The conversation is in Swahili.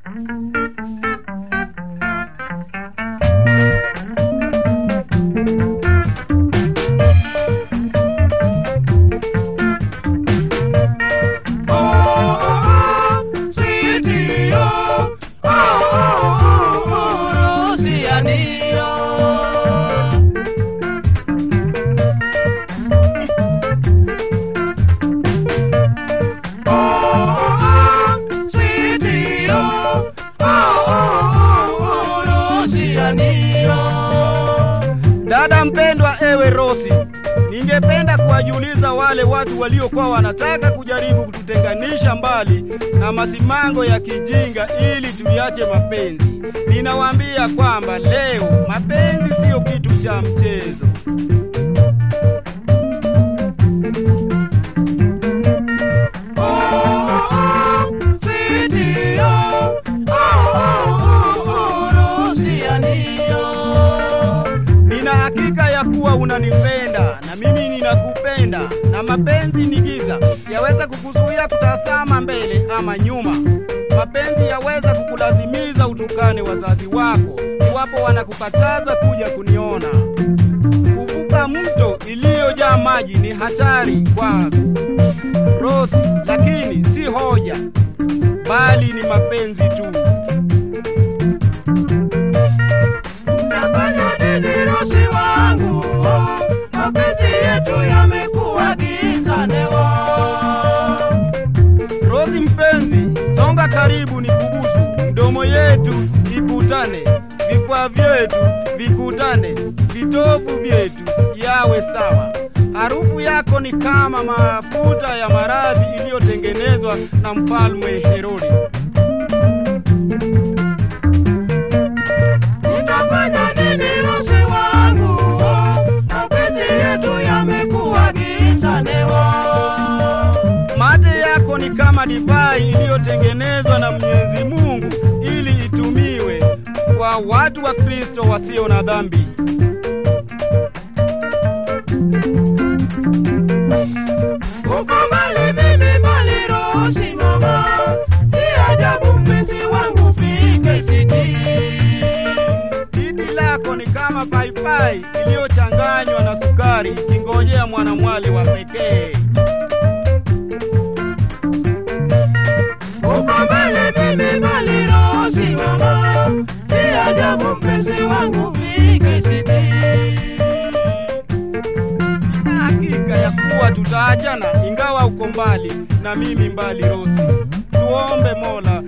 Dada mpendwa, ewe Rosi, ningependa kuwajiuliza wale watu waliokuwa wanataka kujaribu kututenganisha mbali na masimango ya kijinga ili tuyache mapenzi. Ninawaambia kwamba leo mapenzi siyo kitu cha mchezo. Nina hakika ya kuwa unanipenda na mimi ninakupenda, na mapenzi ni giza, yaweza kukuzuia kutazama mbele ama nyuma. Mapenzi yaweza kukulazimiza utukane wazazi wako iwapo wanakukataza kuja kuniona. Kuvuka mto iliyojaa maji ni hatari kwako Rosi, lakini si hoja, bali ni mapenzi tu. Nafanya nini Rosi wangu? Mapenzi yetu yamekuwa giza newa. Rosi mpenzi, songa karibu nikubusu, mdomo yetu ikutane, vifua vyetu vikutane, vitovu vyetu yawe sawa. Harufu yako ni kama mafuta ya maradhi iliyotengenezwa na mfalme Herode. Nitafanya nini Rosi wangu? Mapenzi yetu yamekuwa giza newa. Mate yako ni kama divai iliyotengenezwa na Mwenyezi Mungu ili itumiwe kwa watu wa Kristo wasio na dhambi. Uko mbali mimi mbali Rosi mama. Si ajabu mpenzi wangu fike siti. Titi lako ni kama paipai iliyochanganywa na sukari ikingojea mwanamwali wa pekee. Uko mbali mimi mbali Rosi mama. Si ajabu mpenzi wangu fike siti. Nina hakika ya kuwa tutaachana ingawa uko mbali na mimi mbali Rosi. Tuombe Mola